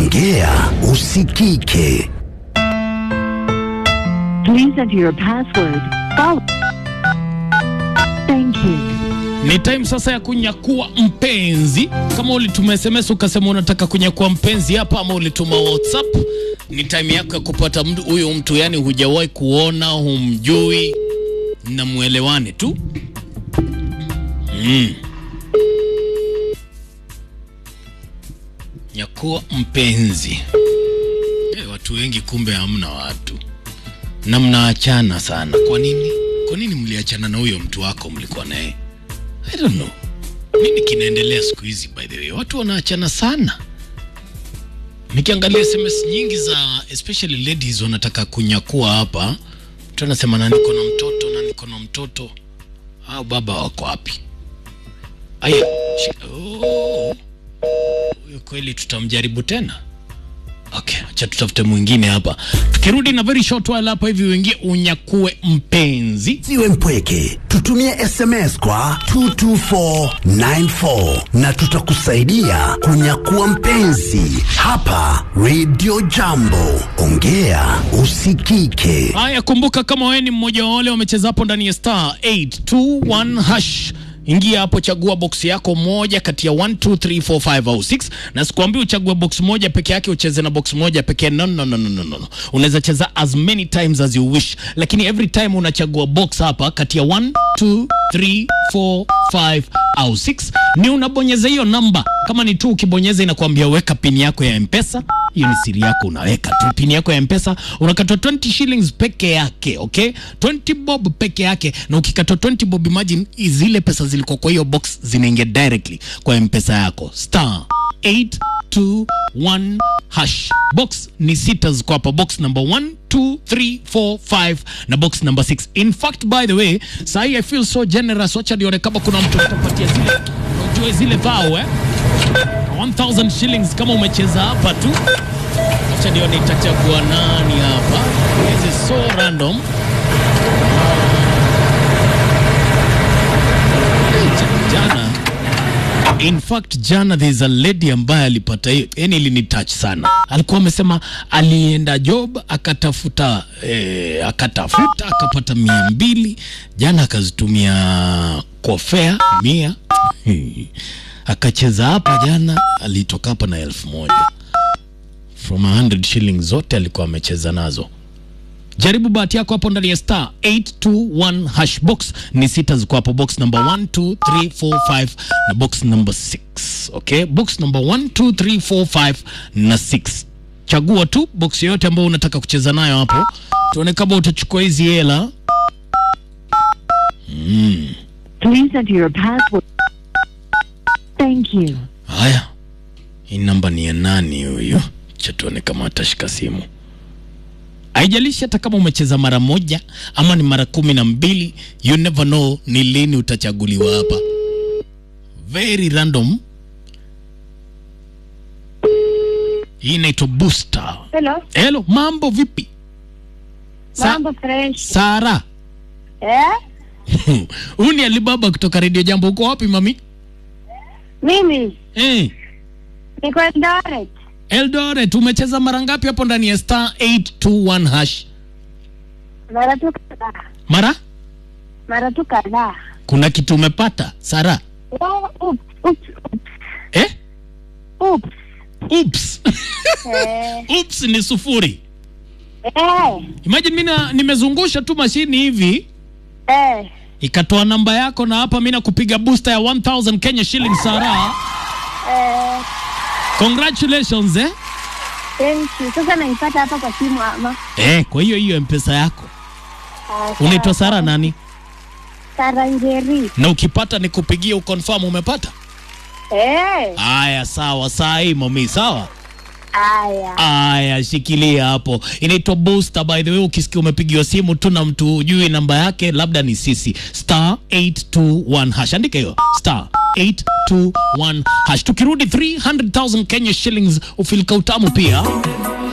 ongea usikike. Please enter your password. Follow. Thank you. Ni time sasa ya kunyakua mpenzi. Kama ulituma SMS ukasema unataka kunyakua mpenzi hapa, ama ulituma WhatsApp, ni time yako ya kupata mtu huyo mtu, yani hujawahi kuona, humjui na muelewane tu. Mm. Nyakua mpenzi. Eh, watu wengi kumbe hamna watu na mnaachana sana. Kwa nini? Kwa nini mliachana na huyo mtu wako mlikuwa naye? I don't know. Nini kinaendelea siku hizi by the way? Watu wanaachana sana. Nikiangalia SMS nyingi za especially ladies wanataka kunyakua hapa. Mtu anasema na niko na mtoto na niko na mtoto. Hao baba wako wapi? Aya. shi- Oh. Huyo kweli tutamjaribu tena. Okay, acha tutafute mwingine hapa. Tukirudi na very short while hapa hivi uingie unyakue mpenzi. Siwe mpweke, tutumie SMS kwa 22494 na tutakusaidia kunyakua mpenzi hapa Radio Jambo. Ongea usikike. Haya, kumbuka kama wewe ni mmoja wa wale wamecheza hapo ndani ya star 821 hash ingia hapo, chagua box yako moja kati ya 1 2 3 4 5 au 6, na sikwambii uchague box moja peke yake ucheze na box moja pekee. No, no, no, no, no, no. Unaweza cheza as many times as you wish, lakini every time unachagua box hapa kati ya 1 2 3 4 5 au 6, ni unabonyeza hiyo namba. Kama ni tu ukibonyeza inakuambia weka pini yako ya mpesa hiyo ni siri yako, unaweka tu pini yako ya mpesa, unakatwa 20 shillings peke yake, okay, 20 bob peke yake. Na ukikatwa 20 bob, imagine zile pesa zilikuwa kwa hiyo box zinaingia directly kwa mpesa yako. Star 821 hash. Box ni sita ziko hapa, box number 1 2 3 4 5 na box number 6. In fact by the way, sahi I feel so generous. Wacha nione kama kuna mtu atapatia zile, unajua zile vao eh 1000 shillings kama umecheza hapa tu. Acha nione itachagua nani hapa. This is so random. Ja- Jana in fact jana there is a lady ambaye alipata hiyo, yani ilini touch sana. Alikuwa amesema alienda job akatafuta eh, akatafuta akapata mia mbili jana akazitumia kwa fare mia akacheza hapa jana, alitoka hapa na elfu moja from 100 shillings zote alikuwa amecheza nazo. Jaribu bahati yako hapo ndani ya star 821 hash box ni sita ziko hapo, box number 1 2 3 4 5 na box number 6. Okay, box number 1 2 3 4 5 na 6. Chagua tu box yoyote ambayo unataka kucheza nayo hapo, tuone kama utachukua hizi hela. Please enter your password. Thank you. Haya, hii namba ni ya nani huyu? Cha tuone kama atashika simu. Haijalishi hata kama umecheza mara moja ama ni mara kumi na mbili, you never know ni lini utachaguliwa hapa. Very random. Hii inaitwa booster. Hello, Hello, mambo vipi? Sa- mambo fresh. Sara. Eh? Huyu ni Alibaba kutoka Radio Jambo. Uko wapi mami? Mimi Eh, niko Eldoret. Eldoret, umecheza mara ngapi hapo ndani ya star 821 hash? Mara tu kadhaa. Mara? Mara tu kadhaa. Kuna kitu umepata Sara? Oh, Oops, oops, Eh? oops. Oops. Eh, Oops ni sufuri. eh, Imagine mimi na- nimezungusha tu mashini hivi eh. ikatoa namba yako na hapa mimi nakupiga booster ya 1000 Kenya shillings Sara. Eh, Congratulations eh? thank you. Sasa naipata hapa kwa simu ama? Eh, kwa hiyo hiyo mpesa yako. Ah, Unaitwa sawa. Sara nani? Sara Njeri. Na ukipata nikupigie uconfirm umepata? Eh, Aya, sawa, saa hii mami, sawa? aya. Aya, shikilia hapo. Inaitwa booster by the way. Ukisikia umepigiwa simu tu na mtu hujui namba yake, labda ni sisi. Star 821 hash, andika hiyo star 821 hash. Tukirudi 300,000 Kenya shillings, ufilika utamu pia.